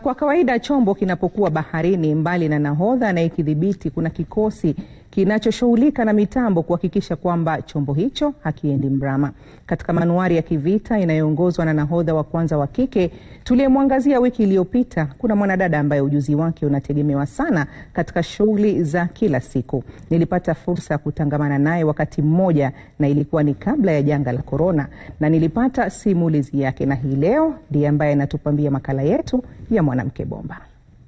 Kwa kawaida chombo kinapokuwa baharini, mbali na nahodha anayekidhibiti, kuna kikosi kinachoshughulika na mitambo kuhakikisha kwamba chombo hicho hakiendi mrama. Katika manuari ya kivita inayoongozwa na nahodha wa kwanza wa kike tuliyemwangazia wiki iliyopita, kuna mwanadada ambaye ujuzi wake unategemewa sana katika shughuli za kila siku. Nilipata fursa ya kutangamana naye wakati mmoja, na ilikuwa ni kabla ya janga la korona, na nilipata simulizi yake, na hii leo ndiye ambaye anatupambia makala yetu ya mwanamke bomba.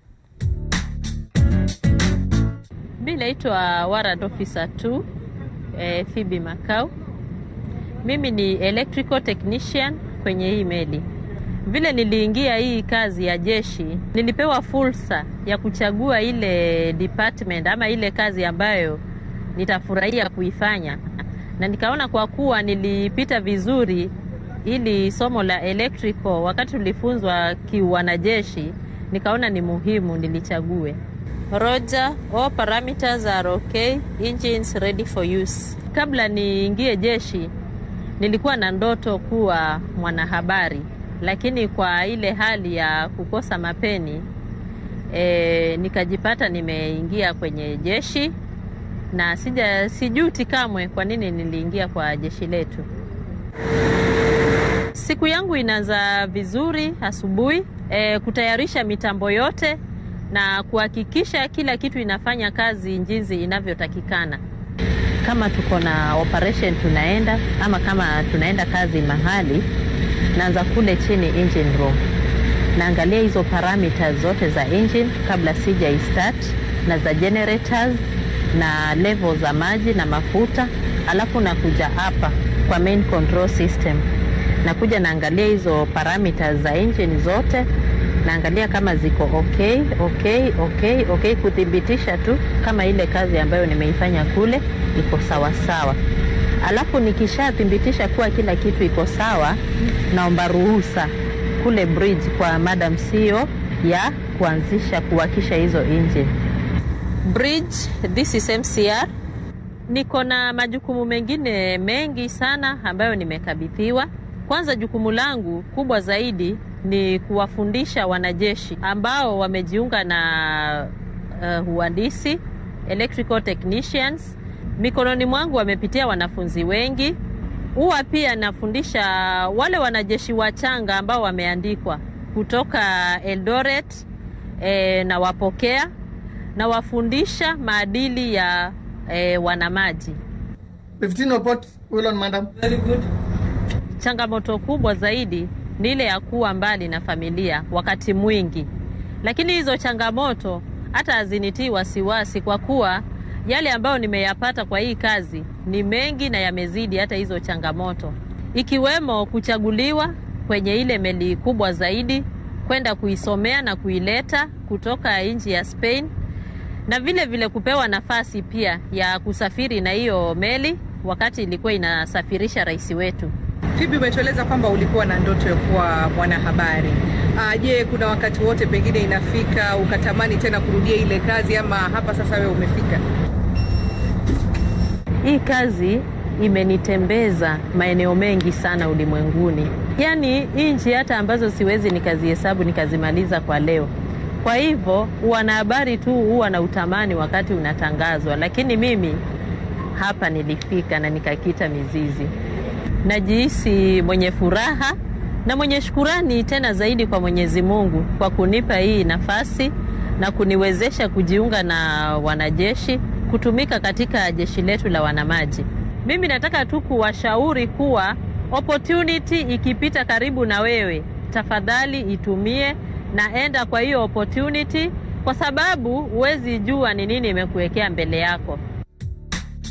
Mi naitwa warrant officer 2 eh, Phoebe Makau. Mimi ni electrical technician kwenye hii meli. Vile niliingia hii kazi ya jeshi, nilipewa fursa ya kuchagua ile department ama ile kazi ambayo nitafurahia kuifanya, na nikaona kwa kuwa nilipita vizuri ili somo la electrical wakati tulifunzwa kiwanajeshi, nikaona ni muhimu nilichague. Roger, all parameters are okay, engines ready for use. Kabla niingie jeshi, nilikuwa na ndoto kuwa mwanahabari, lakini kwa ile hali ya kukosa mapeni e, nikajipata nimeingia kwenye jeshi na sija sijuti kamwe kwa nini niliingia kwa jeshi letu. Siku yangu inaanza vizuri asubuhi, e, kutayarisha mitambo yote na kuhakikisha kila kitu inafanya kazi jinsi inavyotakikana. Kama tuko na operation tunaenda ama kama tunaenda kazi mahali, naanza kule chini engine room, naangalia hizo parameters zote za engine kabla sija start na za generators na level za maji na mafuta, alafu nakuja hapa kwa main control system, nakuja naangalia hizo parameters za engine zote naangalia kama ziko okay, okay, okay, okay, kuthibitisha tu kama ile kazi ambayo nimeifanya kule iko sawa sawa. Alafu nikishathibitisha kuwa kila kitu iko sawa, naomba ruhusa kule bridge kwa madam CEO ya kuanzisha kuwakisha hizo engine. Bridge, this is MCR. Niko na majukumu mengine mengi sana ambayo nimekabidhiwa. Kwanza, jukumu langu kubwa zaidi ni kuwafundisha wanajeshi ambao wamejiunga na uh, uhandisi electrical technicians. Mikononi mwangu wamepitia wanafunzi wengi. Huwa pia nafundisha wale wanajeshi wachanga ambao wameandikwa kutoka Eldoret e, na wapokea na wafundisha maadili ya e, wanamaji. 15 report, well on, madam. Very good. Changamoto kubwa zaidi ni ile ya kuwa mbali na familia wakati mwingi, lakini hizo changamoto hata hazinitii wasiwasi, kwa kuwa yale ambayo nimeyapata kwa hii kazi ni mengi na yamezidi hata hizo changamoto, ikiwemo kuchaguliwa kwenye ile meli kubwa zaidi kwenda kuisomea na kuileta kutoka nchi ya Spain, na vile vile kupewa nafasi pia ya kusafiri na hiyo meli wakati ilikuwa inasafirisha rais wetu. Phoebe, umetueleza kwamba ulikuwa na ndoto ya kuwa mwanahabari. Je, kuna wakati wote pengine inafika ukatamani tena kurudia ile kazi ama hapa sasa wewe umefika? Hii kazi imenitembeza maeneo mengi sana ulimwenguni, yaani nchi hata ambazo siwezi nikazihesabu nikazimaliza kwa leo. Kwa hivyo wanahabari tu huwa na utamani wakati unatangazwa, lakini mimi hapa nilifika na nikakita mizizi. Najihisi mwenye furaha na mwenye shukurani tena zaidi kwa Mwenyezi Mungu kwa kunipa hii nafasi na kuniwezesha kujiunga na wanajeshi kutumika katika jeshi letu la wanamaji. Mimi nataka tu kuwashauri kuwa opportunity ikipita karibu na wewe, tafadhali itumie na enda kwa hiyo opportunity, kwa sababu huwezi jua ni nini imekuwekea mbele yako.